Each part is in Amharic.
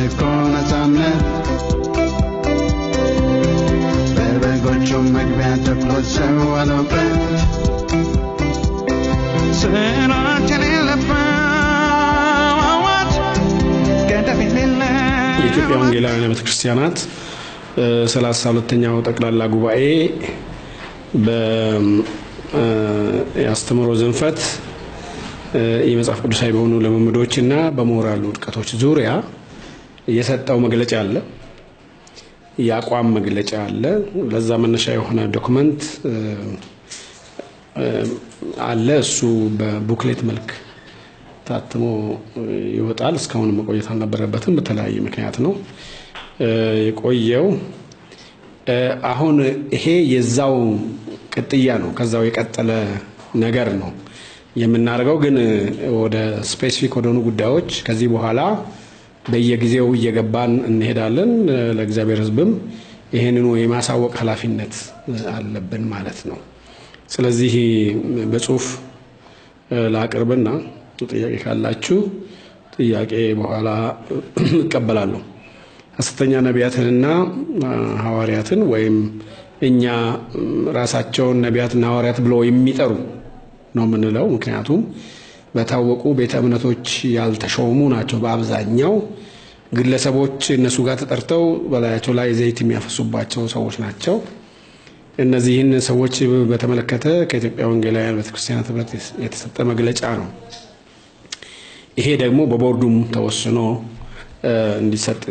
እኮ ነፃነት በበጎቹም መግቢያ ተኩሎች ሰወሩበት ስራችን የለበት ገደብ የሌለ የኢትዮጵያ ወንጌላውያን ቤተ ክርስቲያናት ሰላሳ ሁለተኛው ጠቅላላ ጉባኤ በአስተምህሮ ዝንፈት የመጽሐፍ ቅዱሳዊ በሆኑ ልምምዶች እና በሞራል ውድቀቶች ዙሪያ የሰጠው መግለጫ አለ። የአቋም መግለጫ አለ። ለዛ መነሻ የሆነ ዶክመንት አለ። እሱ በቡክሌት መልክ ታትሞ ይወጣል። እስካሁን መቆየት አልነበረበትም። በተለያየ ምክንያት ነው የቆየው። አሁን ይሄ የዛው ቅጥያ ነው፣ ከዛው የቀጠለ ነገር ነው የምናደርገው። ግን ወደ ስፔሲፊክ ወደሆኑ ጉዳዮች ከዚህ በኋላ በየጊዜው እየገባን እንሄዳለን። ለእግዚአብሔር ሕዝብም ይህንኑ የማሳወቅ ኃላፊነት አለብን ማለት ነው። ስለዚህ በጽሁፍ ላቅርብና ጥያቄ ካላችሁ ጥያቄ በኋላ እቀበላለሁ። ሐሰተኛ ነቢያትንና ሐዋርያትን ወይም እኛ ራሳቸውን ነቢያትና ሐዋርያት ብለው የሚጠሩ ነው የምንለው። ምክንያቱም በታወቁ ቤተ እምነቶች ያልተሾሙ ናቸው። በአብዛኛው ግለሰቦች እነሱ ጋር ተጠርተው በላያቸው ላይ ዘይት የሚያፈሱባቸው ሰዎች ናቸው። እነዚህን ሰዎች በተመለከተ ከኢትዮጵያ ወንጌላውያን ቤተክርስቲያናት ኅብረት የተሰጠ መግለጫ ነው። ይሄ ደግሞ በቦርዱም ተወስኖ እንዲሰጥ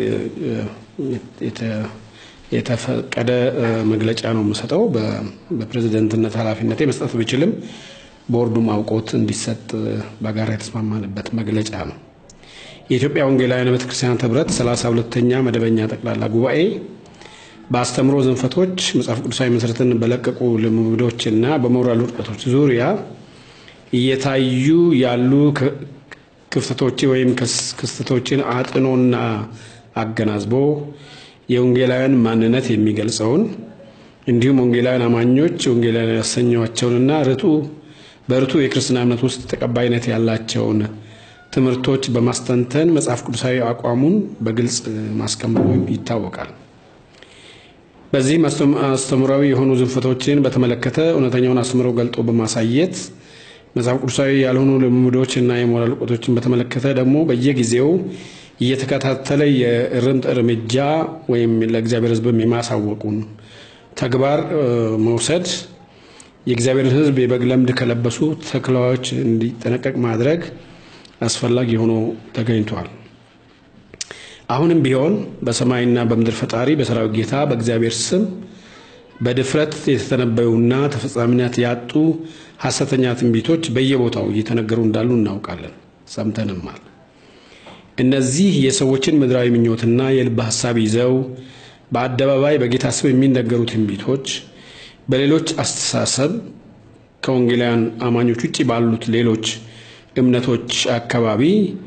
የተፈቀደ መግለጫ ነው የምሰጠው። በፕሬዝደንትነት ኃላፊነቴ መስጠት ብችልም ቦርዱም አውቆት እንዲሰጥ በጋራ የተስማማንበት መግለጫ ነው። የኢትዮጵያ ወንጌላውያን ቤተክርስቲያናት ኅብረት ሰላሳ ሁለተኛ መደበኛ ጠቅላላ ጉባኤ በአስተምሮ ዝንፈቶች መጽሐፍ ቅዱሳዊ መሰረትን በለቀቁ ልምምዶችና በሞራል ውድቀቶች ዙሪያ እየታዩ ያሉ ክፍተቶች ወይም ክስተቶችን አጥኖና አገናዝቦ የወንጌላውያን ማንነት የሚገልጸውን እንዲሁም ወንጌላውያን አማኞች ወንጌላውያን ያሰኟቸውንና ርቱ በርቱ የክርስትና እምነት ውስጥ ተቀባይነት ያላቸውን ትምህርቶች በማስተንተን መጽሐፍ ቅዱሳዊ አቋሙን በግልጽ ማስቀመጡ ይታወቃል። በዚህም አስተምራዊ የሆኑ ዝንፈቶችን በተመለከተ እውነተኛውን አስተምሮ ገልጦ በማሳየት መጽሐፍ ቅዱሳዊ ያልሆኑ ልምምዶች እና የሞራል እውቀቶችን በተመለከተ ደግሞ በየጊዜው እየተከታተለ የእርምት እርምጃ ወይም ለእግዚአብሔር ሕዝብም የማሳወቁን ተግባር መውሰድ የእግዚአብሔርን ሕዝብ የበግ ለምድ ከለበሱ ተኩላዎች እንዲጠነቀቅ ማድረግ አስፈላጊ ሆኖ ተገኝቷል። አሁንም ቢሆን በሰማይና በምድር ፈጣሪ በሰራዊት ጌታ በእግዚአብሔር ስም በድፍረት የተተነበዩና ተፈጻሚነት ያጡ ሐሰተኛ ትንቢቶች በየቦታው እየተነገሩ እንዳሉ እናውቃለን፣ ሰምተንማል። እነዚህ የሰዎችን ምድራዊ ምኞትና የልብ ሐሳብ ይዘው በአደባባይ በጌታ ስም የሚነገሩ ትንቢቶች በሌሎች አስተሳሰብ ከወንጌላውያን አማኞች ውጭ ባሉት ሌሎች እምነቶች አካባቢ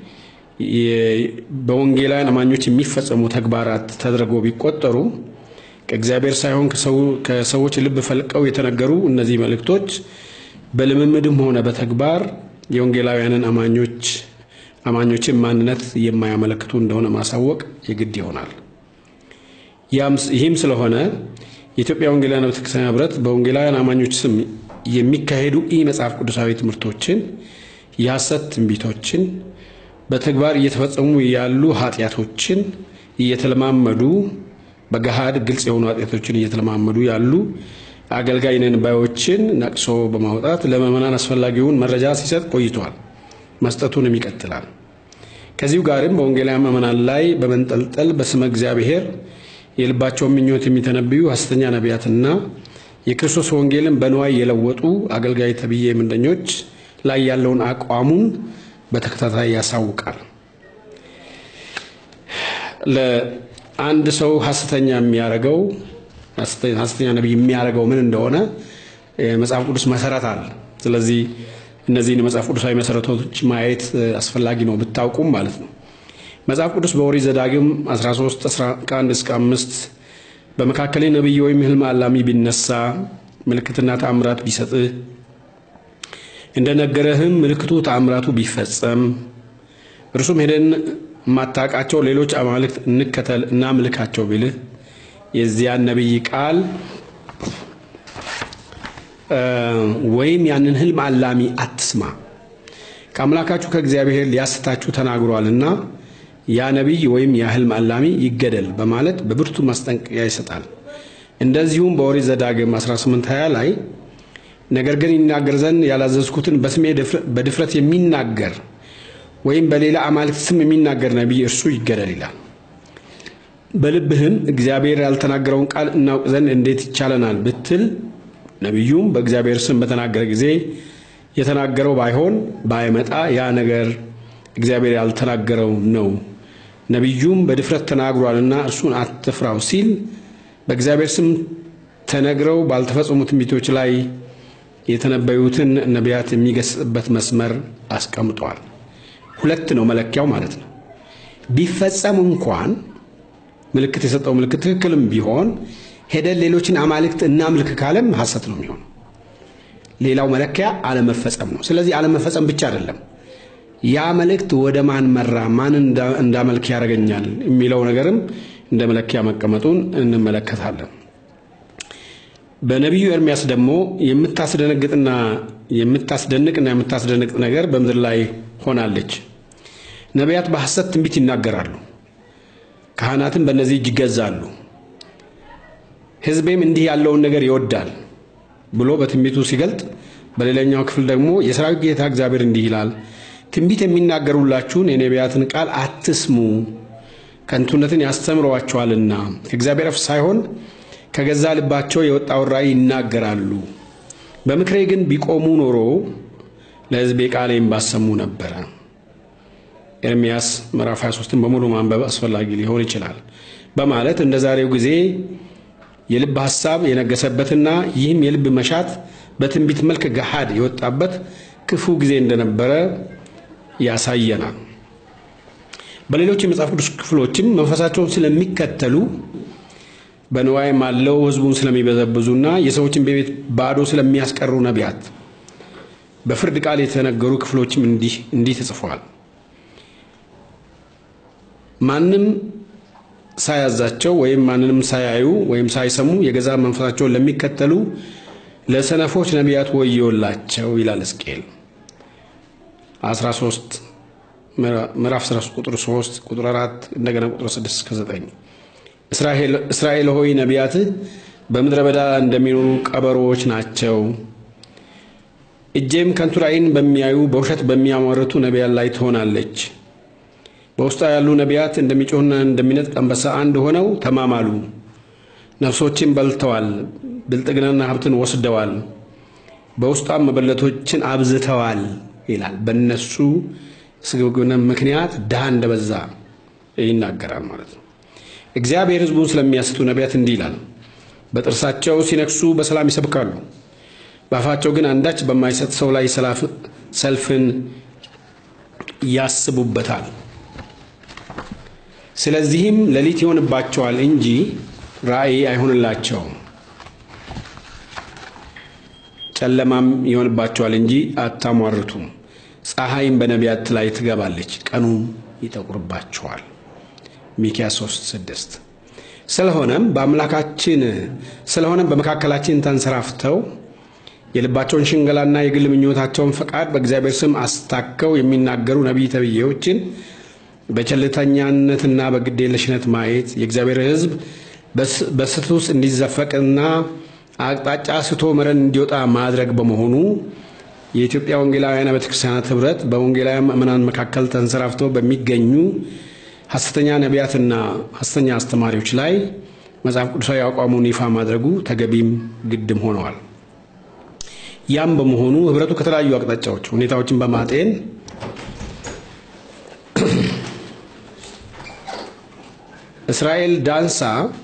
በወንጌላውያን አማኞች የሚፈጸሙ ተግባራት ተደርገው ቢቆጠሩ ከእግዚአብሔር ሳይሆን ከሰዎች ልብ ፈልቀው የተነገሩ እነዚህ መልእክቶች በልምምድም ሆነ በተግባር የወንጌላውያንን አማኞች አማኞችን ማንነት የማያመለክቱ እንደሆነ ማሳወቅ የግድ ይሆናል። ይህም ስለሆነ የኢትዮጵያ ወንጌላውያን ቤተክርስቲያን ኅብረት በወንጌላውያን አማኞች ስም የሚካሄዱ ኢ መጽሐፍ ቅዱሳዊ ትምህርቶችን፣ የሐሰት ትንቢቶችን፣ በተግባር እየተፈጸሙ ያሉ ኃጢአቶችን እየተለማመዱ በገሃድ ግልጽ የሆኑ ኃጢአቶችን እየተለማመዱ ያሉ አገልጋይ ነን ባዮችን ነቅሶ በማውጣት ለምዕመናን አስፈላጊውን መረጃ ሲሰጥ ቆይቷል። መስጠቱንም ይቀጥላል። ከዚሁ ጋርም በወንጌላውያን ምዕመናን ላይ በመንጠልጠል በስመ እግዚአብሔር የልባቸውን ምኞት የሚተነብዩ ሐሰተኛ ነቢያትና የክርስቶስ ወንጌልን በንዋይ የለወጡ አገልጋይ ተብዬ ምንደኞች ላይ ያለውን አቋሙን በተከታታይ ያሳውቃል። ለአንድ ሰው ሐሰተኛ የሚያደርገው ሐሰተኛ ነቢይ የሚያደርገው ምን እንደሆነ የመጽሐፍ ቅዱስ መሰረት አለ። ስለዚህ እነዚህን የመጽሐፍ ቅዱሳዊ መሰረቶች ማየት አስፈላጊ ነው ብታውቁም ማለት ነው። መጽሐፍ ቅዱስ በኦሪት ዘዳግም 13 ከ1 እስከ 5 በመካከሌ ነቢይ ወይም ሕልም አላሚ ቢነሳ ምልክትና ተአምራት ቢሰጥህ እንደነገረህም ምልክቱ ተአምራቱ ቢፈጸም እርሱም ሄደን የማታውቃቸው ሌሎች አማልክት እንከተል እናምልካቸው ቢልህ የዚያን ነቢይ ቃል ወይም ያንን ህልም አላሚ አትስማ፣ ከአምላካችሁ ከእግዚአብሔር ሊያስታችሁ ተናግሯልና ያ ነቢይ ወይም ያ ህልም አላሚ ይገደል በማለት በብርቱ ማስጠንቀቂያ ይሰጣል። እንደዚሁም በኦሪት ዘዳግም 1820 ላይ ነገር ግን ይናገር ዘንድ ያላዘዝኩትን በስሜ በድፍረት የሚናገር ወይም በሌላ አማልክት ስም የሚናገር ነቢይ እርሱ ይገደል ይላል። በልብህም እግዚአብሔር ያልተናገረውን ቃል እናውቅ ዘንድ እንዴት ይቻለናል ብትል ነቢዩም በእግዚአብሔር ስም በተናገረ ጊዜ የተናገረው ባይሆን ባይመጣ ያ ነገር እግዚአብሔር ያልተናገረው ነው። ነቢዩም በድፍረት ተናግሯልና እርሱን አትፍራው ሲል በእግዚአብሔር ስም ተነግረው ባልተፈጸሙ ትንቢቶች ላይ የተነበዩትን ነቢያት የሚገስጽበት መስመር አስቀምጧል። ሁለት ነው መለኪያው ማለት ነው። ቢፈጸም እንኳን ምልክት የሰጠው ምልክት ትክክልም ቢሆን ሄደን ሌሎችን አማልክት እናምልክ ካለም ሐሰት ነው የሚሆነው። ሌላው መለኪያ አለመፈጸም ነው። ስለዚህ አለመፈጸም ብቻ አይደለም፣ ያ መልእክት ወደ ማን መራ፣ ማን እንዳመልክ ያደርገኛል የሚለው ነገርም እንደ መለኪያ መቀመጡን እንመለከታለን። በነቢዩ ኤርሚያስ ደግሞ የምታስደነግጥና የምታስደንቅና የምታስደንቅ ነገር በምድር ላይ ሆናለች። ነቢያት በሐሰት ትንቢት ይናገራሉ፣ ካህናትም በእነዚህ እጅ ይገዛሉ። ሕዝቤም እንዲህ ያለውን ነገር ይወዳል ብሎ በትንቢቱ ሲገልጥ፣ በሌላኛው ክፍል ደግሞ የሰራዊት ጌታ እግዚአብሔር እንዲህ ይላል፣ ትንቢት የሚናገሩላችሁን የነቢያትን ቃል አትስሙ፣ ከንቱነትን ያስተምረዋቸዋልና ከእግዚአብሔር አፍ ሳይሆን ከገዛ ልባቸው የወጣውን ራእይ ይናገራሉ። በምክሬ ግን ቢቆሙ ኖሮ ለሕዝቤ ቃሌን ባሰሙ ነበረ። ኤርምያስ ምዕራፍ 23ን በሙሉ ማንበብ አስፈላጊ ሊሆን ይችላል በማለት እንደ ዛሬው ጊዜ የልብ ሐሳብ የነገሰበትና ይህም የልብ መሻት በትንቢት መልክ ገሃድ የወጣበት ክፉ ጊዜ እንደነበረ ያሳየናል። በሌሎች የመጽሐፍ ቅዱስ ክፍሎችም መንፈሳቸውን ስለሚከተሉ በንዋይ ማለው ሕዝቡን ስለሚበዘብዙና የሰዎችን ቤት ባዶ ስለሚያስቀሩ ነቢያት በፍርድ ቃል የተነገሩ ክፍሎችም እንዲህ እንዲህ ተጽፈዋል። ማንም ሳያዛቸው ወይም ማንንም ሳያዩ ወይም ሳይሰሙ የገዛ መንፈሳቸውን ለሚከተሉ ለሰነፎች ነቢያት ወዮላቸው ይላል ሕዝቅኤል 13 ምዕራፍ 13 ቁጥር 3 ቁጥር 4 እንደገና ቁጥር 6 እስከ 9 እስራኤል ሆይ ነቢያትህ በምድረ በዳ እንደሚኖሩ ቀበሮዎች ናቸው። እጄም ከንቱ ራእይን በሚያዩ በውሸት በሚያሟርቱ ነቢያት ላይ ትሆናለች። በውስጧ ያሉ ነቢያት እንደሚጮህና እንደሚነጥቅ አንበሳ አንድ ሆነው ተማማሉ። ነፍሶችን በልተዋል፣ ብልጥግናና ሀብትን ወስደዋል፣ በውስጧም መበለቶችን አብዝተዋል ይላል። በእነሱ ስግብግብነት ምክንያት ድሃ እንደበዛ ይናገራል ማለት ነው። እግዚአብሔር ሕዝቡን ስለሚያስቱ ነቢያት እንዲህ ይላል። በጥርሳቸው ሲነክሱ በሰላም ይሰብካሉ፣ በአፋቸው ግን አንዳች በማይሰጥ ሰው ላይ ሰልፍን ያስቡበታል። ስለዚህም ሌሊት ይሆንባቸዋል እንጂ ራእይ አይሆንላቸውም፣ ጨለማም ይሆንባቸዋል እንጂ አታሟርቱም። ፀሐይም በነቢያት ላይ ትገባለች፣ ቀኑም ይጠቁርባቸዋል። ሚክያስ 3 6 ስለሆነም በአምላካችን ስለሆነም በመካከላችን ተንሰራፍተው የልባቸውን ሽንገላና የግል ምኞታቸውን ፈቃድ በእግዚአብሔር ስም አስታከው የሚናገሩ ነቢይ ተብዬዎችን በቸልተኛነትና በግዴለሽነት ማየት የእግዚአብሔር ሕዝብ በስህተት ውስጥ እንዲዘፈቅና አቅጣጫ ስቶ መረን እንዲወጣ ማድረግ በመሆኑ የኢትዮጵያ ወንጌላውያን ቤተክርስቲያናት ኅብረት በወንጌላውያን ምዕመናን መካከል ተንሰራፍተው በሚገኙ ሐሰተኛ ነቢያትና ሐሰተኛ አስተማሪዎች ላይ መጽሐፍ ቅዱሳዊ አቋሙን ይፋ ማድረጉ ተገቢም ግድም ሆነዋል። ያም በመሆኑ ኅብረቱ ከተለያዩ አቅጣጫዎች ሁኔታዎችን በማጤን እስራኤል ዳንሳ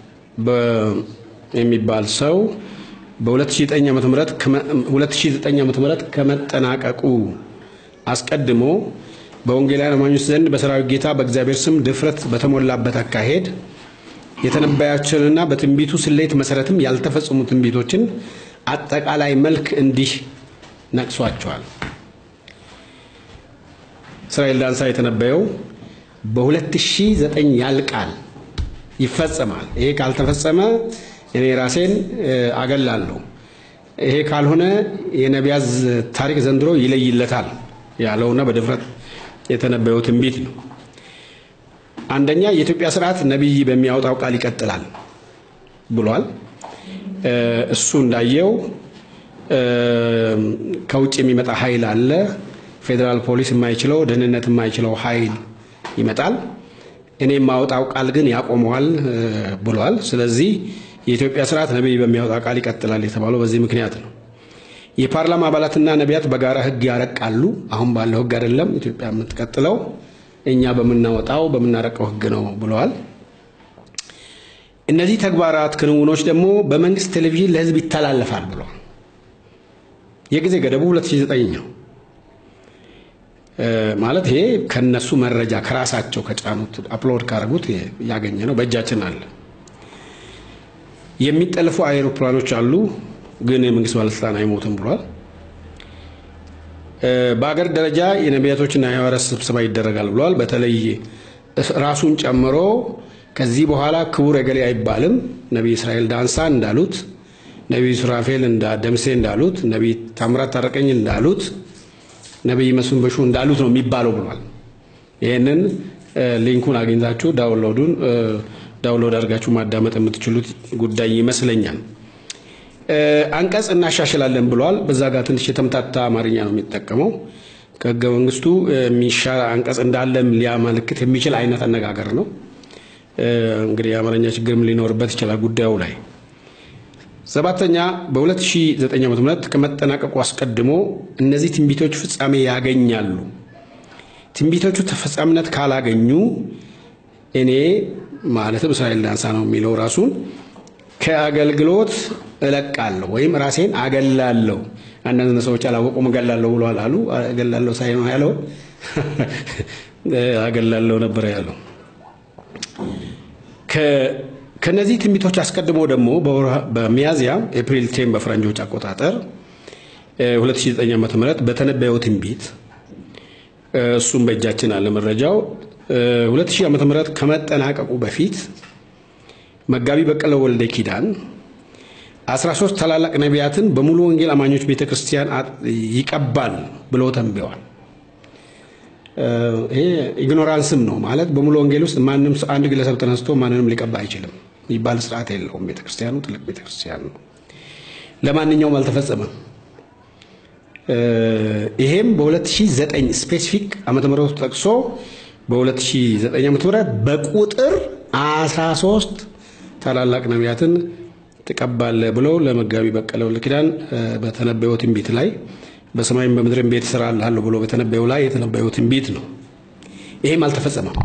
የሚባል ሰው በ2009 ዓ.ም ከመጠናቀቁ አስቀድሞ በወንጌላውያን አማኞች ዘንድ በሰራዊት ጌታ በእግዚአብሔር ስም ድፍረት በተሞላበት አካሄድ የተነበያቸውንና በትንቢቱ ስሌት መሰረትም ያልተፈጸሙ ትንቢቶችን አጠቃላይ መልክ እንዲህ ነቅሷቸዋል። እስራኤል ዳንሳ የተነበየው በ2009 ያልቃል፣ ይፈጸማል። ይሄ ካልተፈጸመ እኔ ራሴን አገላለሁ፣ ይሄ ካልሆነ የነቢያት ታሪክ ዘንድሮ ይለይለታል ያለውና በድፍረት የተነበየው ትንቢት ነው። አንደኛ የኢትዮጵያ ስርዓት ነቢይ በሚያወጣው ቃል ይቀጥላል ብሏል። እሱ እንዳየው ከውጭ የሚመጣ ኃይል አለ። ፌዴራል ፖሊስ የማይችለው ደህንነት የማይችለው ኃይል ይመጣል። እኔ የማወጣው ቃል ግን ያቆመዋል ብሏል። ስለዚህ የኢትዮጵያ ስርዓት ነቢይ በሚያወጣ ቃል ይቀጥላል የተባለው በዚህ ምክንያት ነው። የፓርላማ አባላትና ነቢያት በጋራ ህግ ያረቃሉ። አሁን ባለው ህግ አይደለም ኢትዮጵያ የምትቀጥለው እኛ በምናወጣው በምናረቀው ህግ ነው ብለዋል። እነዚህ ተግባራት ክንውኖች ደግሞ በመንግስት ቴሌቪዥን ለህዝብ ይተላለፋል ብለዋል። የጊዜ ገደቡ 2009 ነው ማለት ይሄ ከነሱ መረጃ ከራሳቸው ከጫኑት አፕሎድ ካደረጉት ያገኘ ነው፣ በእጃችን አለ። የሚጠልፉ አይሮፕላኖች አሉ፣ ግን የመንግስት ባለስልጣን አይሞትም ብሏል። በአገር ደረጃ የነቢያቶችና የሐዋርያት ስብሰባ ይደረጋል ብሏል። በተለይ ራሱን ጨምሮ ከዚህ በኋላ ክቡር እገሌ አይባልም። ነቢይ እስራኤል ዳንሳ እንዳሉት፣ ነቢይ ሱራፌል ደምሴ እንዳሉት፣ ነቢይ ታምራት ታረቀኝ እንዳሉት፣ ነቢይ መስፍን በሹ እንዳሉት ነው የሚባለው ብሏል። ይህንን ሊንኩን አግኝታችሁ ዳውንሎዱን ዳውንሎድ አድርጋችሁ ማዳመጥ የምትችሉት ጉዳይ ይመስለኛል። አንቀጽ እናሻሽላለን ብሏል። በዛ ጋር ትንሽ የተምታታ አማርኛ ነው የሚጠቀመው። ከህገ መንግስቱ የሚሻር አንቀጽ እንዳለም ሊያመለክት የሚችል አይነት አነጋገር ነው። እንግዲህ የአማርኛ ችግርም ሊኖርበት ይችላል ጉዳዩ ላይ። ሰባተኛ በ2009 ዓ ም ከመጠናቀቁ አስቀድሞ እነዚህ ትንቢቶች ፍጻሜ ያገኛሉ። ትንቢቶቹ ተፈጻሚነት ካላገኙ እኔ ማለትም እስራኤል ዳንሳ ነው የሚለው ራሱን ከአገልግሎት እለቃለሁ ወይም ራሴን አገላለሁ። አንዳንድ ሰዎች አላወቁም እገላለሁ ብለዋል አሉ። እገላለሁ ሳይሆን ያለው አገላለሁ ነበር ያለው። ከነዚህ ትንቢቶች አስቀድሞ ደግሞ በሚያዝያ ኤፕሪል ቴን በፈረንጆች አቆጣጠር 2009 ዓ ም በተነበየው ትንቢት እሱም በእጃችን አለ መረጃው 2000 ዓ ም ከመጠናቀቁ በፊት መጋቢ በቀለ ወልደ ኪዳን 13 ታላላቅ ነቢያትን በሙሉ ወንጌል አማኞች ቤተ ክርስቲያን ይቀባል ብሎ ተንብየዋል። ይሄ ኢግኖራንስም ነው ማለት በሙሉ ወንጌል ውስጥ ማንም አንድ ግለሰብ ተነስቶ ማንንም ሊቀባ አይችልም የሚባል ስርዓት የለውም። ቤተክርስቲያኑ ትልቅ ቤተክርስቲያን ነው። ለማንኛውም አልተፈጸመም። ይሄም በ2009 ስፔሲፊክ ዓመተ ምህረቱ ጠቅሶ በ2009 ዓመተ ምህረት በቁጥር 13 ታላላቅ ነቢያትን ትቀባለህ ብሎ ለመጋቢ በቀለ ወልደ ኪዳን በተነበየው ትንቢት ላይ በሰማይም በምድርም ቤት እሰራልሃለሁ ብሎ በተነበየው ላይ የተነበየው ትንቢት ነው። ይሄም አልተፈጸመም።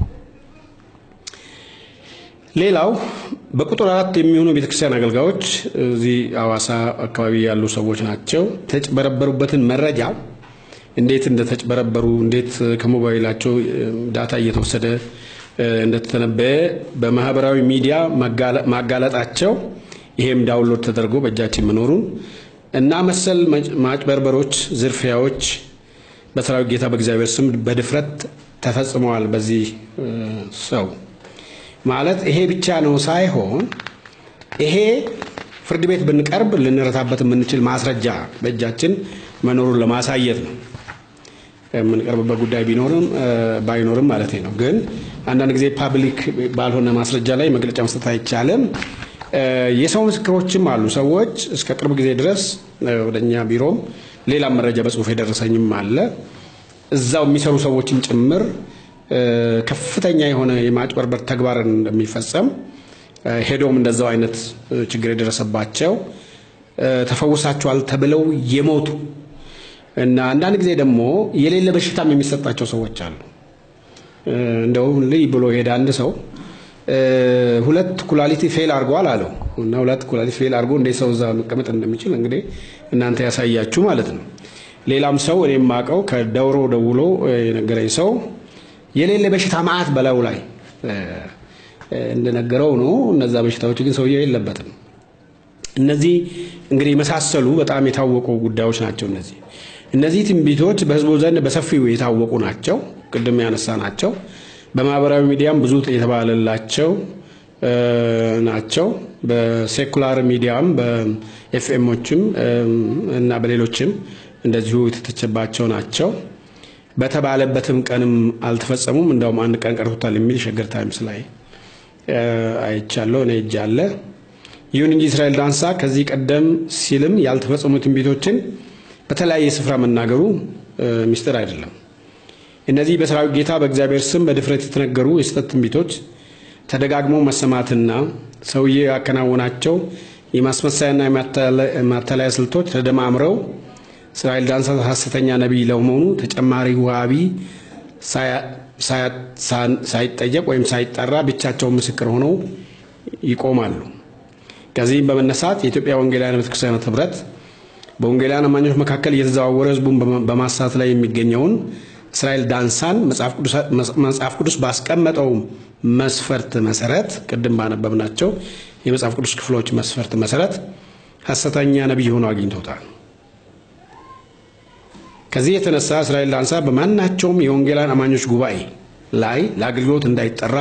ሌላው በቁጥር አራት የሚሆኑ ቤተክርስቲያን አገልጋዮች እዚህ አዋሳ አካባቢ ያሉ ሰዎች ናቸው። ተጭበረበሩበትን መረጃ እንዴት እንደተጭበረበሩ እንዴት ከሞባይላቸው ዳታ እየተወሰደ እንደተተነበየ በማህበራዊ ሚዲያ ማጋለጣቸው ይሄም ዳውንሎድ ተደርጎ በእጃችን መኖሩን እና መሰል ማጭበርበሮች፣ ዝርፊያዎች በሰራዊት ጌታ በእግዚአብሔር ስም በድፍረት ተፈጽመዋል። በዚህ ሰው ማለት ይሄ ብቻ ነው ሳይሆን ይሄ ፍርድ ቤት ብንቀርብ ልንረታበት የምንችል ማስረጃ በእጃችን መኖሩን ለማሳየት ነው። የምንቀርብበት ጉዳይ ቢኖርም ባይኖርም ማለት ነው። ግን አንዳንድ ጊዜ ፓብሊክ ባልሆነ ማስረጃ ላይ መግለጫ መስጠት አይቻልም። የሰው ምስክሮችም አሉ። ሰዎች እስከ ቅርብ ጊዜ ድረስ ወደ እኛ ቢሮም ሌላም መረጃ በጽሁፍ የደረሰኝም አለ። እዛው የሚሰሩ ሰዎችም ጭምር ከፍተኛ የሆነ የማጭበርበር ተግባርን እንደሚፈጸም ሄዶም እንደዛው አይነት ችግር የደረሰባቸው ተፈውሳቸዋል ተብለው የሞቱ እና አንዳንድ ጊዜ ደግሞ የሌለ በሽታም የሚሰጣቸው ሰዎች አሉ። እንደውም ልይ ብሎ ሄደ አንድ ሰው ሁለት ኩላሊት ፌል አድርጓል አለው እና ሁለት ኩላሊት ፌል አድርጎ እንዴት ሰው እዛ መቀመጥ እንደሚችል እንግዲህ እናንተ ያሳያችሁ ማለት ነው። ሌላም ሰው እኔ የማውቀው ከደውሮ ደውሎ የነገረኝ ሰው የሌለ በሽታ መዓት በላዩ ላይ እንደነገረው ነው። እነዛ በሽታዎች ግን ሰውየው የለበትም። እነዚህ እንግዲህ የመሳሰሉ በጣም የታወቁ ጉዳዮች ናቸው። እነዚህ እነዚህ ትንቢቶች በሕዝቡ ዘንድ በሰፊው የታወቁ ናቸው። ቅድም ያነሳ ናቸው። በማህበራዊ ሚዲያም ብዙ የተባለላቸው ናቸው። በሴኩላር ሚዲያም በኤፍኤሞችም እና በሌሎችም እንደዚሁ የተተቸባቸው ናቸው። በተባለበትም ቀንም አልተፈጸሙም። እንደውም አንድ ቀን ቀርቶታል የሚል ሸገር ታይምስ ላይ አይቻለሁ እኔ እጅ አለ። ይሁን እንጂ እስራኤል ዳንሳ ከዚህ ቀደም ሲልም ያልተፈጸሙ ትንቢቶችን በተለያየ ስፍራ መናገሩ ሚስጥር አይደለም። እነዚህ በሰራዊት ጌታ በእግዚአብሔር ስም በድፍረት የተነገሩ የስህተት ትንቢቶች ተደጋግሞ መሰማትና ሰውዬ ያከናወናቸው የማስመሰያና የማታለያ ስልቶች ተደማምረው እስራኤል ዳንሳ ሐሰተኛ ነቢይ ለመሆኑ ተጨማሪ ዋቢ ሳይጠየቅ ወይም ሳይጠራ ብቻቸውን ምስክር ሆነው ይቆማሉ። ከዚህም በመነሳት የኢትዮጵያ ወንጌላውያን ቤተክርስቲያናት ኅብረት በወንጌላውያን አማኞች መካከል እየተዘዋወረ ሕዝቡን በማሳት ላይ የሚገኘውን እስራኤል ዳንሳን መጽሐፍ ቅዱስ ባስቀመጠው መስፈርት መሰረት ቅድም ባነበብናቸው የመጽሐፍ ቅዱስ ክፍሎች መስፈርት መሰረት ሐሰተኛ ነቢይ ሆኖ አግኝቶታል። ከዚህ የተነሳ እስራኤል ዳንሳ በማናቸውም የወንጌላውያን አማኞች ጉባኤ ላይ ለአገልግሎት እንዳይጠራ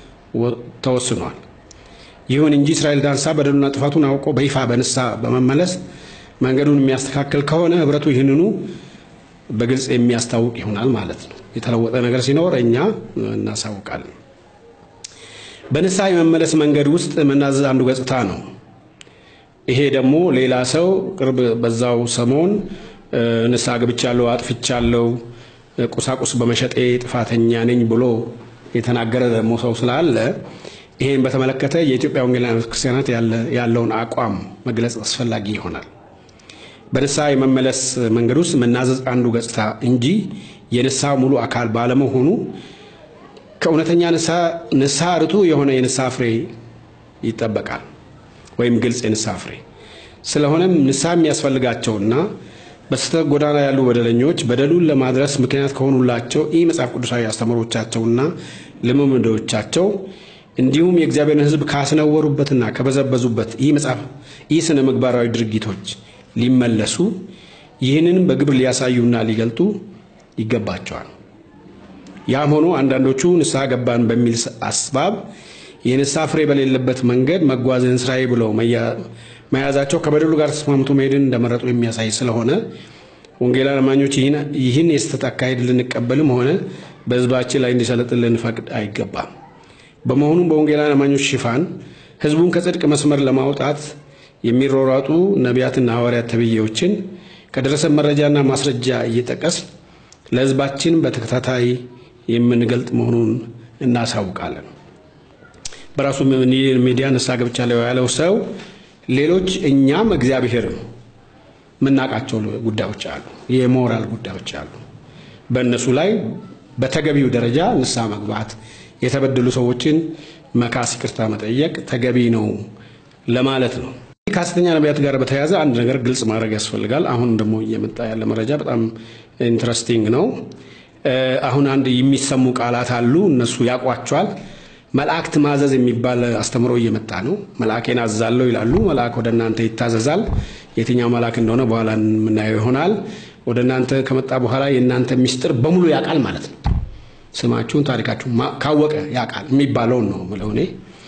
ተወስኗል። ይሁን እንጂ እስራኤል ዳንሳ በደሉና ጥፋቱን አውቆ በይፋ በንስሐ በመመለስ መንገዱን የሚያስተካክል ከሆነ ኅብረቱ ይህንኑ በግልጽ የሚያስታውቅ ይሆናል ማለት ነው። የተለወጠ ነገር ሲኖር እኛ እናሳውቃለን። በንስሐ የመመለስ መንገድ ውስጥ መናዘዝ አንዱ ገጽታ ነው። ይሄ ደግሞ ሌላ ሰው ቅርብ በዛው ሰሞን ንስሐ ገብቻለሁ፣ አጥፍቻለሁ፣ ቁሳቁስ በመሸጤ ጥፋተኛ ነኝ ብሎ የተናገረ ደግሞ ሰው ስላለ ይሄን በተመለከተ የኢትዮጵያ ወንጌላውያን ቤተክርስቲያናት ያለውን አቋም መግለጽ አስፈላጊ ይሆናል። በንስሐ የመመለስ መንገድ ውስጥ መናዘዝ አንዱ ገጽታ እንጂ የንስሐ ሙሉ አካል ባለመሆኑ ከእውነተኛ ንስሐ ርቱ የሆነ የንስሐ ፍሬ ይጠበቃል፣ ወይም ግልጽ የንስሐ ፍሬ። ስለሆነም ንስሐ የሚያስፈልጋቸውና በስህተት ጎዳና ያሉ በደለኞች በደሉን ለማድረስ ምክንያት ከሆኑላቸው ይህ መጽሐፍ ቅዱሳዊ አስተምሮቻቸውና ልምምዶቻቸው እንዲሁም የእግዚአብሔርን ሕዝብ ካስነወሩበትና ከበዘበዙበት ይህ መጽሐፍ ይህ ስነ ምግባራዊ ድርጊቶች ሊመለሱ ይህንንም በግብር ሊያሳዩና ሊገልጡ ይገባቸዋል። ያም ሆኖ አንዳንዶቹ ንስሐ ገባን በሚል አስባብ የንስሐ ፍሬ በሌለበት መንገድ መጓዝን ስራዬ ብለው መያዛቸው ከበደሉ ጋር ተስማምቶ መሄድን እንደመረጡ የሚያሳይ ስለሆነ ወንጌላውያን አማኞች ይህን የስህተት አካሄድ ልንቀበልም ሆነ በሕዝባችን ላይ እንዲሰለጥን ልንፈቅድ አይገባም። በመሆኑም በወንጌላውያን አማኞች ሽፋን ሕዝቡን ከጽድቅ መስመር ለማውጣት የሚሯሯጡ ነቢያትና ሐዋርያት ተብዬዎችን ከደረሰ መረጃና ማስረጃ እየጠቀስ ለሕዝባችን በተከታታይ የምንገልጥ መሆኑን እናሳውቃለን። በራሱ ሚዲያ ንስሐ ገብቻለሁ ያለው ሰው ሌሎች እኛም እግዚአብሔርም የምናውቃቸው ጉዳዮች አሉ፣ የሞራል ጉዳዮች አሉ። በእነሱ ላይ በተገቢው ደረጃ ንስሐ መግባት፣ የተበደሉ ሰዎችን መካስ፣ ይቅርታ መጠየቅ ተገቢ ነው ለማለት ነው። ከሐሰተኛ ነቢያት ጋር በተያያዘ አንድ ነገር ግልጽ ማድረግ ያስፈልጋል። አሁን ደግሞ እየመጣ ያለ መረጃ በጣም ኢንትረስቲንግ ነው። አሁን አንድ የሚሰሙ ቃላት አሉ፣ እነሱ ያውቋቸዋል። መልአክት ማዘዝ የሚባል አስተምሮ እየመጣ ነው። መልአኬን አዛለሁ ይላሉ። መልአክ ወደ እናንተ ይታዘዛል። የትኛው መልአክ እንደሆነ በኋላ የምናየው ይሆናል። ወደ እናንተ ከመጣ በኋላ የእናንተ ሚስጥር በሙሉ ያውቃል ማለት ነው። ስማችሁን፣ ታሪካችሁን ካወቀ ያውቃል የሚባለውን ነው የምለው እኔ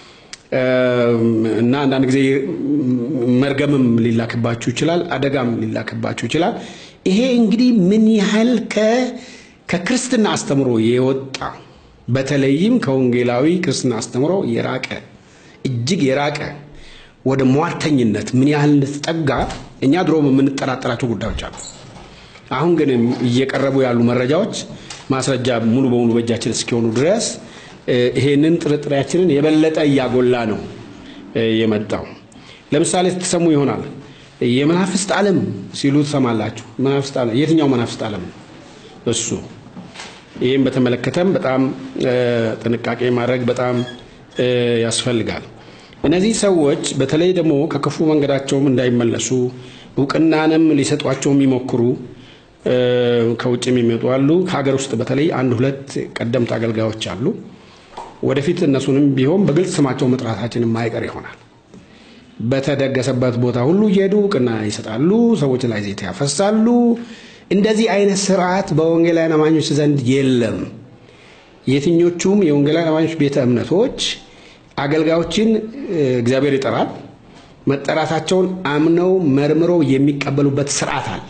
እና አንዳንድ ጊዜ መርገምም ሊላክባችሁ ይችላል፣ አደጋም ሊላክባችሁ ይችላል። ይሄ እንግዲህ ምን ያህል ከክርስትና አስተምሮ የወጣ በተለይም ከወንጌላዊ ክርስትና አስተምሮ የራቀ እጅግ የራቀ ወደ ሟርተኝነት ምን ያህል እንደተጠጋ እኛ ድሮም የምንጠራጠራቸው ጉዳዮች አሉ። አሁን ግን እየቀረቡ ያሉ መረጃዎች ማስረጃ ሙሉ በሙሉ በእጃችን እስኪሆኑ ድረስ ይሄንን ጥርጥሬያችንን የበለጠ እያጎላ ነው የመጣው። ለምሳሌ ትሰሙ ይሆናል የመናፍስት ዓለም ሲሉ ትሰማላችሁ። መናፍስት ዓለም የትኛው መናፍስት ዓለም ነው እሱ? ይህም በተመለከተም በጣም ጥንቃቄ ማድረግ በጣም ያስፈልጋል። እነዚህ ሰዎች በተለይ ደግሞ ከክፉ መንገዳቸውም እንዳይመለሱ እውቅናንም ሊሰጧቸው የሚሞክሩ ከውጭ የሚመጡ አሉ። ከሀገር ውስጥ በተለይ አንድ ሁለት ቀደምት አገልጋዮች አሉ። ወደፊት እነሱንም ቢሆን በግልጽ ስማቸው መጥራታችን የማይቀር ይሆናል። በተደገሰበት ቦታ ሁሉ እየሄዱ እውቅና ይሰጣሉ፣ ሰዎች ላይ ዘይት ያፈሳሉ። እንደዚህ አይነት ስርዓት በወንጌላውያን አማኞች ዘንድ የለም። የትኞቹም የወንጌላውያን አማኞች ቤተ እምነቶች አገልጋዮችን እግዚአብሔር ይጠራል። መጠራታቸውን አምነው መርምረው የሚቀበሉበት ስርዓት አለ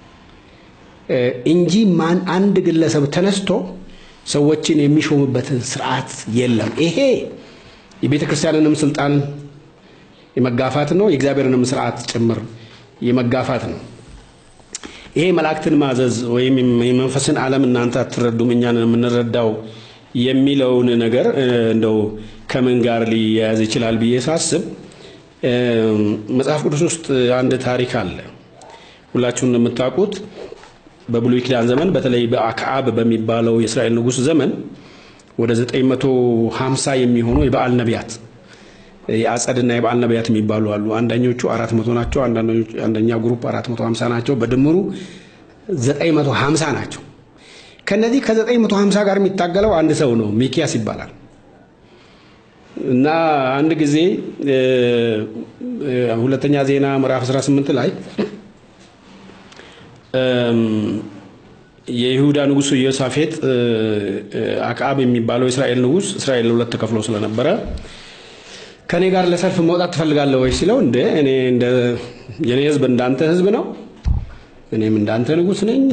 እንጂ ማን አንድ ግለሰብ ተነስቶ ሰዎችን የሚሾምበትን ስርዓት የለም። ይሄ የቤተ ክርስቲያንንም ስልጣን የመጋፋት ነው፣ የእግዚአብሔርንም ስርዓት ጭምር የመጋፋት ነው። ይሄ መላእክትን ማዘዝ ወይም የመንፈስን ዓለም እናንተ አትረዱም እኛን የምንረዳው የሚለውን ነገር እንደው ከምን ጋር ሊያያዝ ይችላል ብዬ ሳስብ መጽሐፍ ቅዱስ ውስጥ አንድ ታሪክ አለ። ሁላችሁም እንደምታውቁት በብሉይ ኪዳን ዘመን በተለይ በአክዓብ በሚባለው የእስራኤል ንጉሥ ዘመን ወደ 950 የሚሆኑ የበዓል ነቢያት የአጸድና የበዓል ነቢያት የሚባሉ አሉ። አንደኞቹ 400 ናቸው። አንደኛ ግሩፕ 450 ናቸው። በድምሩ 950 ናቸው። ከነዚህ ከ950 ጋር የሚታገለው አንድ ሰው ነው፣ ሚኪያስ ይባላል። እና አንድ ጊዜ ሁለተኛ ዜና ምዕራፍ 18 ላይ የይሁዳ ንጉሥ ኢዮሳፌጥ አክዓብ የሚባለው የእስራኤል ንጉሥ እስራኤል ለሁለት ተከፍሎ ስለነበረ ከእኔ ጋር ለሰልፍ መውጣት ትፈልጋለህ ወይ ሲለው፣ እንደ እኔ እንደ የኔ ሕዝብ እንዳንተ ሕዝብ ነው፣ እኔም እንዳንተ ንጉሥ ነኝ፣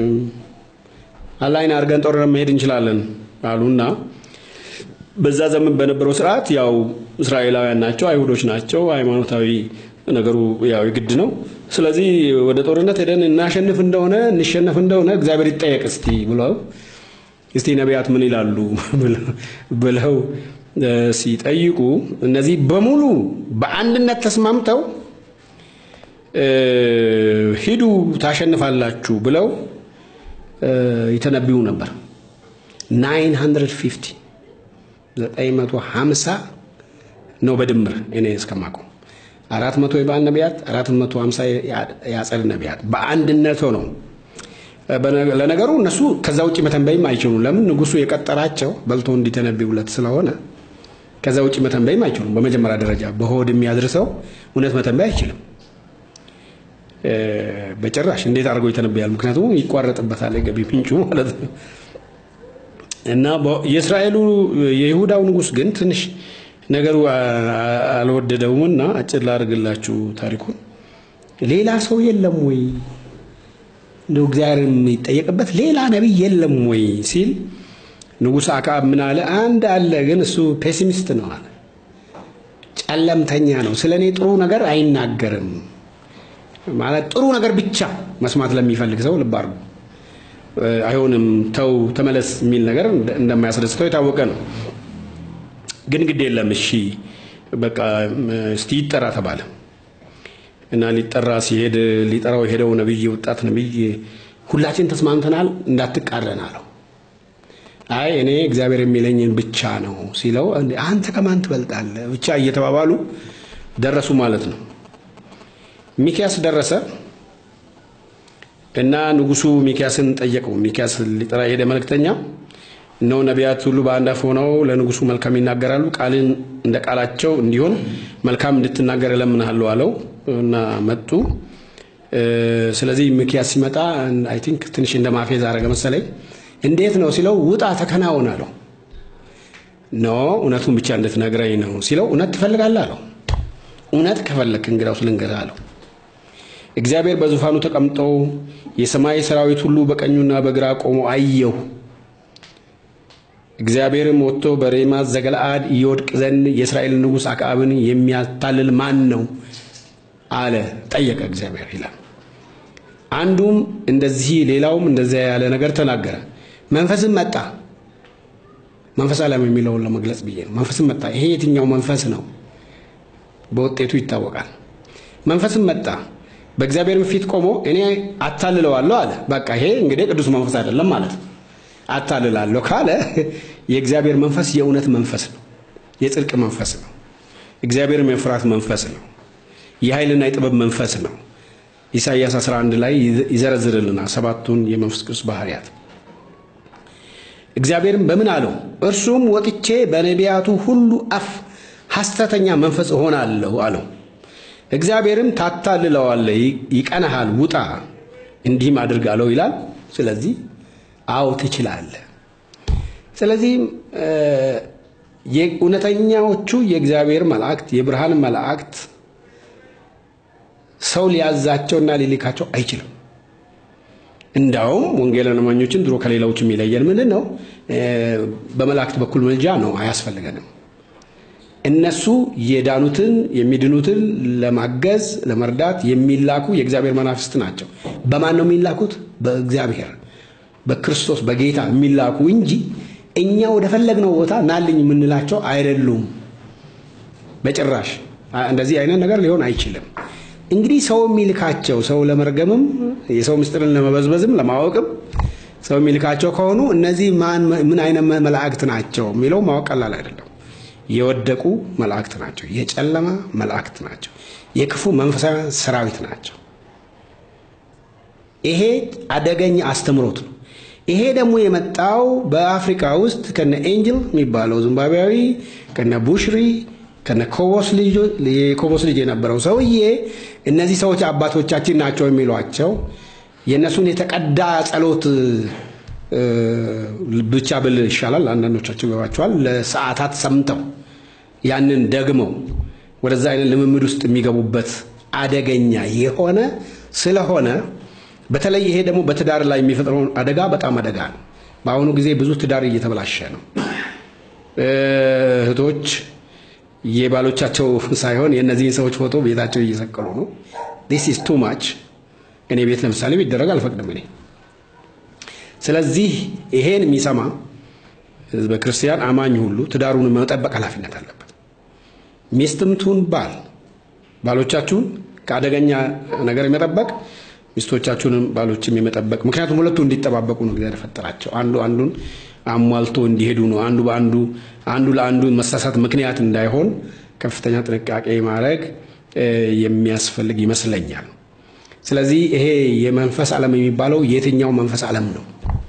አላይን አድርገን ጦርነት መሄድ እንችላለን አሉና በዛ ዘመን በነበረው ስርዓት ያው እስራኤላውያን ናቸው፣ አይሁዶች ናቸው። ሃይማኖታዊ ነገሩ ያው የግድ ነው። ስለዚህ ወደ ጦርነት ሄደን እናሸንፍ እንደሆነ እንሸነፍ እንደሆነ እግዚአብሔር ይጠየቅ እስቲ ብለው እስቲ ነቢያት ምን ይላሉ ብለው ሲጠይቁ እነዚህ በሙሉ በአንድነት ተስማምተው ሂዱ ታሸንፋላችሁ ብለው ይተነብዩ ነበር 950 950 ነው በድምር እኔ እስከማውቀው አራት መቶ የበዓል ነቢያት አራት መቶ ሀምሳ የአጸድ ነቢያት በአንድነት ነው። ለነገሩ እነሱ ከዛ ውጭ መተንበይም አይችሉም። ለምን ንጉሱ የቀጠራቸው በልቶ እንዲተነብዩለት ስለሆነ ከዛ ውጭ መተንበይም አይችሉም። በመጀመሪያ ደረጃ በሆድ የሚያድር ሰው እውነት መተንበይ አይችልም በጭራሽ። እንዴት አድርገው ይተነብያል? ምክንያቱም ይቋረጥበታል የገቢ ምንጩ ማለት ነው። እና የእስራኤሉ የይሁዳው ንጉስ ግን ትንሽ ነገሩ አልወደደውምና አጭር ላድርግላችሁ ታሪኩን። ሌላ ሰው የለም ወይ እንደው እግዚአብሔር የሚጠየቅበት ሌላ ነቢይ የለም ወይ ሲል ንጉሥ አክዓብ ምን አለ? አንድ አለ፣ ግን እሱ ፔሲሚስት ነው አለ። ጨለምተኛ ነው። ስለ እኔ ጥሩ ነገር አይናገርም። ማለት ጥሩ ነገር ብቻ መስማት ለሚፈልግ ሰው ልብ አድርጉ። አይሆንም፣ ተው፣ ተመለስ የሚል ነገር እንደማያስደስተው የታወቀ ነው። ግን ግድ የለም እሺ በቃ እስቲ ይጠራ ተባለ እና ሊጠራ ሲሄድ ሊጠራው የሄደው ነብይ ወጣት ነብይ ሁላችን ተስማምተናል እንዳትቃረን አለው። አይ እኔ እግዚአብሔር የሚለኝን ብቻ ነው ሲለው አንተ ከማን ትበልጣለህ ብቻ እየተባባሉ ደረሱ ማለት ነው። ሚኪያስ ደረሰ እና ንጉሱ ሚኪያስን ጠየቀው። ሚኪያስ ሊጠራ የሄደ መልእክተኛ እነሆ ነቢያት ሁሉ በአንድ አፍ ሆነው ለንጉሱ መልካም ይናገራሉ፣ ቃልን እንደ ቃላቸው እንዲሆን መልካም እንድትናገር እለምንሃለሁ አለው እና መጡ። ስለዚህ ሚኪያስ ሲመጣ አይ ቲንክ ትንሽ እንደ ማፌዝ አረገ መሰለኝ። እንዴት ነው ሲለው ውጣ ተከናወን አለው። ኖ እውነቱን ብቻ እንድትነግረኝ ነው ሲለው እውነት ትፈልጋለህ አለው። እውነት ከፈለክ እንግዳውስ ልንገርህ አለው። እግዚአብሔር በዙፋኑ ተቀምጠው የሰማይ ሰራዊት ሁሉ በቀኙና በግራ ቆሞ አየሁ። እግዚአብሔርም ወጥቶ በሬማት ዘገለአድ ይወድቅ ዘንድ የእስራኤል ንጉሥ አክዓብን የሚያታልል ማን ነው አለ ጠየቀ እግዚአብሔር ይላል። አንዱም እንደዚህ ሌላውም እንደዚያ ያለ ነገር ተናገረ። መንፈስም መጣ። መንፈስ ዓለም የሚለውን ለመግለጽ ብዬ ነው። መንፈስም መጣ። ይሄ የትኛው መንፈስ ነው? በውጤቱ ይታወቃል። መንፈስም መጣ በእግዚአብሔርም ፊት ቆሞ እኔ አታልለዋለሁ አለ። በቃ ይሄ እንግዲህ ቅዱስ መንፈስ አይደለም ማለት ነው። አታልላለሁ ካለ የእግዚአብሔር መንፈስ የእውነት መንፈስ ነው፣ የጽድቅ መንፈስ ነው፣ እግዚአብሔርም የፍርሃት መንፈስ ነው፣ የኃይልና የጥበብ መንፈስ ነው። ኢሳይያስ 11 ላይ ይዘረዝርልናል ሰባቱን የመንፈስ ቅዱስ ባህርያት። እግዚአብሔርም በምን አለው? እርሱም ወጥቼ በነቢያቱ ሁሉ አፍ ሐሰተኛ መንፈስ እሆናለሁ አለው። እግዚአብሔርም ታታልለዋለህ፣ ይቀናሃል፣ ውጣ እንዲህም አድርግ አለው ይላል። ስለዚህ አዎ ትችላለህ። ስለዚህም እውነተኛዎቹ የእግዚአብሔር መላእክት የብርሃን መላእክት ሰው ሊያዛቸውና ሊልካቸው አይችልም። እንዳውም ወንጌላውያን አማኞችን ድሮ ከሌላዎች የሚለየን ምንድን ነው? በመላእክት በኩል መልጃ ነው፣ አያስፈልገንም። እነሱ የዳኑትን የሚድኑትን ለማገዝ ለመርዳት የሚላኩ የእግዚአብሔር መናፍስት ናቸው። በማን ነው የሚላኩት? በእግዚአብሔር በክርስቶስ በጌታ የሚላኩ እንጂ እኛ ወደ ፈለግነው ቦታ ናልኝ የምንላቸው አይደሉም። በጭራሽ እንደዚህ አይነት ነገር ሊሆን አይችልም። እንግዲህ ሰው የሚልካቸው ሰው ለመርገምም የሰው ምስጢርን ለመበዝበዝም ለማወቅም ሰው የሚልካቸው ከሆኑ እነዚህ ምን አይነት መላእክት ናቸው የሚለው ማወቅ ቀላል አይደለም። የወደቁ መላእክት ናቸው። የጨለማ መላእክት ናቸው። የክፉ መንፈሳዊ ሰራዊት ናቸው። ይሄ አደገኛ አስተምሮት ነው። ይሄ ደግሞ የመጣው በአፍሪካ ውስጥ ከነ ኤንጅል የሚባለው ዚምባብዌያዊ ከነ ቡሽሪ ከነ ኮቦስ ልጅ የነበረው ሰውዬ እነዚህ ሰዎች አባቶቻችን ናቸው የሚሏቸው የእነሱን የተቀዳ ጸሎት ብቻ ብል ይሻላል። አንዳንዶቻቸው ይገባቸዋል። ለሰዓታት ሰምተው ያንን ደግመው ወደዛ አይነት ልምምድ ውስጥ የሚገቡበት አደገኛ የሆነ ስለሆነ በተለይ ይሄ ደግሞ በትዳር ላይ የሚፈጥረውን አደጋ በጣም አደጋ ነው። በአሁኑ ጊዜ ብዙ ትዳር እየተበላሸ ነው። እህቶች የባሎቻቸው ሳይሆን የእነዚህን ሰዎች ፎቶ ቤታቸው እየሰቀሉ ነው። ዲስ ኢዝ ቱ ማች። እኔ ቤት ለምሳሌ ቢደረግ አልፈቅድም እኔ። ስለዚህ ይሄን የሚሰማ ህዝበ ክርስቲያን አማኝ ሁሉ ትዳሩን መጠበቅ ኃላፊነት አለበት። ሚስትም ትሁን ባል ባሎቻችሁን ከአደገኛ ነገር የመጠበቅ ሚስቶቻችሁንም ባሎችም የመጠበቅ ምክንያቱም ሁለቱ እንዲጠባበቁ ነው እግዚአብሔር የፈጠራቸው። አንዱ አንዱን አሟልቶ እንዲሄዱ ነው። አንዱ በአንዱ አንዱ ለአንዱ መሳሳት ምክንያት እንዳይሆን ከፍተኛ ጥንቃቄ ማድረግ የሚያስፈልግ ይመስለኛል። ስለዚህ ይሄ የመንፈስ ዓለም የሚባለው የትኛው መንፈስ ዓለም ነው?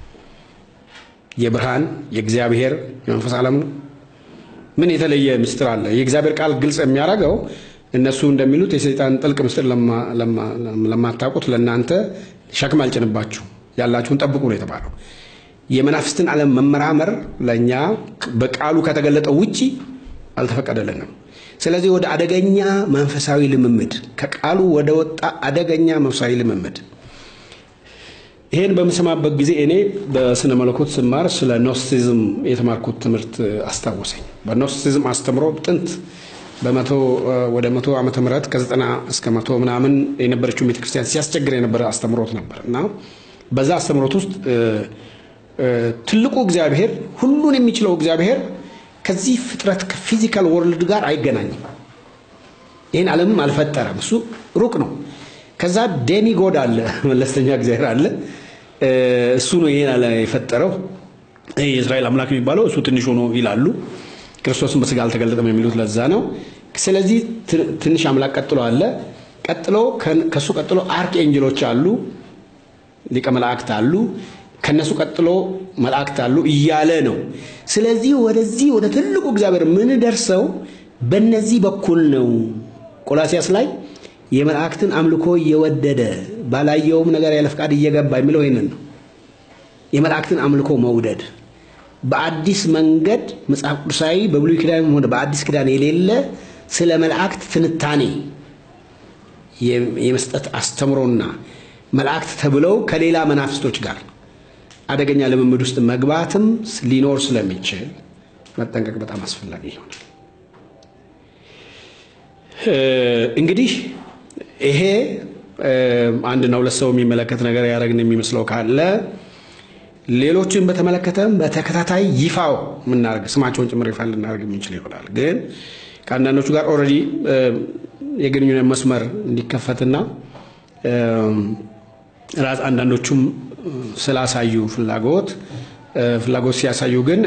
የብርሃን የእግዚአብሔር የመንፈስ ዓለም ነው? ምን የተለየ ምስጢር አለ? የእግዚአብሔር ቃል ግልጽ የሚያደርገው እነሱ እንደሚሉት የሰይጣን ጥልቅ ምስጢር ለማታውቁት ለእናንተ ሸክም አልጭንባችሁ ያላችሁን ጠብቁ ነው የተባለው። የመናፍስትን ዓለም መመራመር ለእኛ በቃሉ ከተገለጠው ውጪ አልተፈቀደልንም። ስለዚህ ወደ አደገኛ መንፈሳዊ ልምምድ ከቃሉ ወደ ወጣ አደገኛ መንፈሳዊ ልምምድ ይሄን በምሰማበት ጊዜ እኔ በስነ መለኮት ስማር ስለ ኖስቲዝም የተማርኩት ትምህርት አስታወሰኝ። በኖስቲዝም አስተምሮ ጥንት በመቶ ወደ መቶ ዓመተ ምህረት ከዘጠና እስከ መቶ ምናምን የነበረችው ቤተክርስቲያን ሲያስቸግር የነበረ አስተምሮት ነበር እና በዛ አስተምሮት ውስጥ ትልቁ እግዚአብሔር ሁሉን የሚችለው እግዚአብሔር ከዚህ ፍጥረት ከፊዚካል ወርልድ ጋር አይገናኝም። ይህን ዓለምም አልፈጠረም። እሱ ሩቅ ነው። ከዛ ዴሚ ጎድ አለ፣ መለስተኛ እግዚአብሔር አለ። እሱ ነው ይሄን አለ የፈጠረው። የእስራኤል አምላክ የሚባለው እሱ ትንሽ ሆኖ ይላሉ። ክርስቶስን በስጋ አልተገለጠም የሚሉት ለዛ ነው። ስለዚህ ትንሽ አምላክ ቀጥሎ አለ። ቀጥሎ ከእሱ ቀጥሎ አርክ ኤንጅሎች አሉ፣ ሊቀ መላእክት አሉ ከነሱ ቀጥሎ መላእክት አሉ እያለ ነው። ስለዚህ ወደዚህ ወደ ትልቁ እግዚአብሔር የምንደርሰው በነዚህ በኩል ነው። ቆላሲያስ ላይ የመላእክትን አምልኮ እየወደደ ባላየውም ነገር ያለ ፈቃድ እየገባ የሚለው ይህንን ነው። የመላእክትን አምልኮ መውደድ በአዲስ መንገድ መጽሐፍ ቅዱሳዊ በብሉይ ኪዳንም ሆነ በአዲስ ኪዳን የሌለ ስለ መላእክት ትንታኔ የመስጠት አስተምሮና መላእክት ተብለው ከሌላ መናፍስቶች ጋር አደገኛ ልምምድ ውስጥ መግባትም ሊኖር ስለሚችል መጠንቀቅ በጣም አስፈላጊ ይሆናል። እንግዲህ ይሄ አንድና ሁለት ሰው የሚመለከት ነገር ያደረግን የሚመስለው ካለ ሌሎችን በተመለከተም በተከታታይ ይፋው የምናደርግ ስማቸውን ጭምር ይፋ ልናደርግ የምንችል ይሆናል። ግን ከአንዳንዶቹ ጋር ኦልሬዲ የግንኙነት መስመር እንዲከፈትና ራስ አንዳንዶቹም ስላሳዩ ፍላጎት ፍላጎት ሲያሳዩ ግን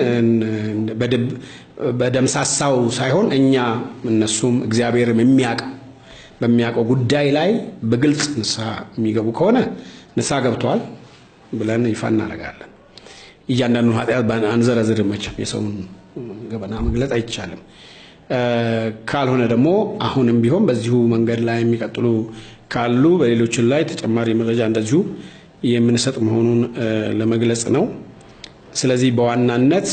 በደምሳሳው ሳይሆን እኛ እነሱም እግዚአብሔርም የሚያውቀው በሚያውቀው ጉዳይ ላይ በግልጽ ንስሐ የሚገቡ ከሆነ ንስሐ ገብተዋል ብለን ይፋ እናደርጋለን። እያንዳንዱ ኃጢአት አንዘረዝር መቼም የሰውን ገበና መግለጽ አይቻልም። ካልሆነ ደግሞ አሁንም ቢሆን በዚሁ መንገድ ላይ የሚቀጥሉ ካሉ በሌሎችን ላይ ተጨማሪ መረጃ እንደዚሁ የምንሰጥ መሆኑን ለመግለጽ ነው። ስለዚህ በዋናነት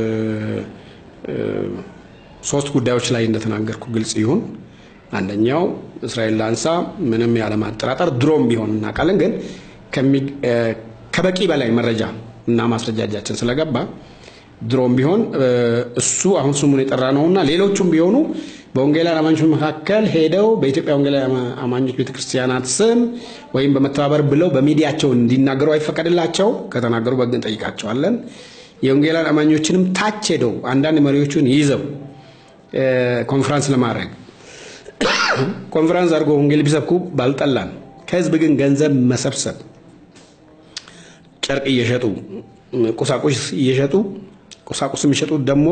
ሶስት ጉዳዮች ላይ እንደተናገርኩ ግልጽ ይሁን። አንደኛው እስራኤል ላንሳ ምንም ያለማጠራጠር ድሮም ቢሆን እናውቃለን፣ ግን ከበቂ በላይ መረጃ እና ማስረጃጃችን ስለገባ ድሮም ቢሆን እሱ አሁን ስሙን የጠራ ነውና ሌሎቹም ቢሆኑ በወንጌላውያን አማኞች መካከል ሄደው በኢትዮጵያ ወንጌላውያን አማኞች ቤተክርስቲያናት ስም ወይም በመተባበር ብለው በሚዲያቸው እንዲናገሩ አይፈቀድላቸው። ከተናገሩ በሕግ እንጠይቃቸዋለን። የወንጌላውያን አማኞችንም ታች ሄደው አንዳንድ መሪዎቹን ይዘው ኮንፈረንስ ለማድረግ ኮንፈረንስ አድርጎ ወንጌል ቢሰብኩ ባልጠላን፣ ከህዝብ ግን ገንዘብ መሰብሰብ ጨርቅ እየሸጡ ቁሳቁስ እየሸጡ ቁሳቁስ የሚሸጡት ደግሞ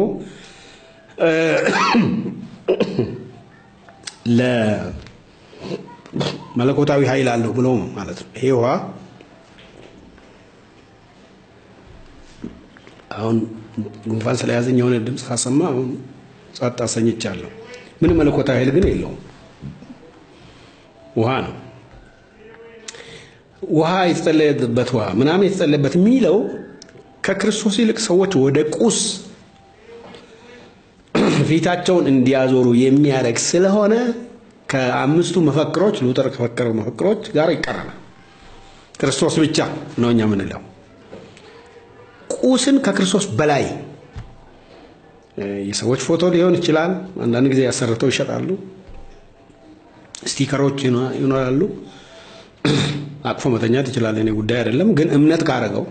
ለመለኮታዊ ኃይል አለው ብሎ ማለት ነው። ይሄ ውሃ አሁን ጉንፋን ስለያዘኝ የሆነ ድምፅ ካሰማ አሁን ጸጥ አሰኝቻለሁ። ምንም መለኮታዊ ኃይል ግን የለውም። ውሃ ነው። ውሃ የተጸለየበት ውሃ ምናምን የተጸለየበት የሚለው ከክርስቶስ ይልቅ ሰዎች ወደ ቁስ ፊታቸውን እንዲያዞሩ የሚያደርግ ስለሆነ ከአምስቱ መፈክሮች ሉተር ከፈከረው መፈክሮች ጋር ይቀረናል። ክርስቶስ ብቻ ነው እኛ የምንለው። ቁስን ከክርስቶስ በላይ የሰዎች ፎቶ ሊሆን ይችላል። አንዳንድ ጊዜ ያሰርተው ይሸጣሉ። ስቲከሮች ይኖራሉ። አቅፎ መተኛት ይችላል። እኔ ጉዳይ አይደለም። ግን እምነት ካረገው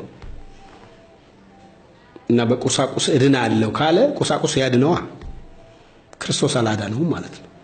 እና በቁሳቁስ እድን አለው ካለ ቁሳቁስ ያድነዋ። ክርስቶስ አላዳነውም ማለት ነው።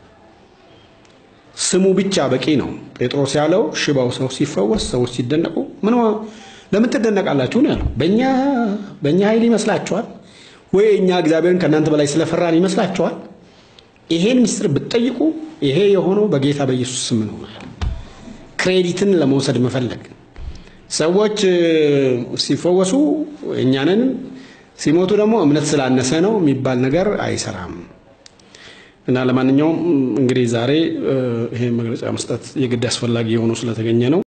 ስሙ ብቻ በቂ ነው። ጴጥሮስ ያለው ሽባው ሰው ሲፈወስ ሰዎች ሲደነቁ ምን ለምን ትደነቃላችሁ ነው ያለው። በእኛ በእኛ ኃይል ይመስላችኋል ወይ እኛ እግዚአብሔርን ከእናንተ በላይ ስለፈራን ይመስላችኋል? ይሄን ምስጢር ብትጠይቁ ይሄ የሆነው በጌታ በኢየሱስ ስም ነው። ክሬዲትን ለመውሰድ መፈለግ ሰዎች ሲፈወሱ እኛንን ሲሞቱ ደግሞ እምነት ስላነሰ ነው የሚባል ነገር አይሰራም። እና ለማንኛውም እንግዲህ ዛሬ ይሄ መግለጫ መስጠት የግድ አስፈላጊ የሆኑ ስለተገኘ ነው።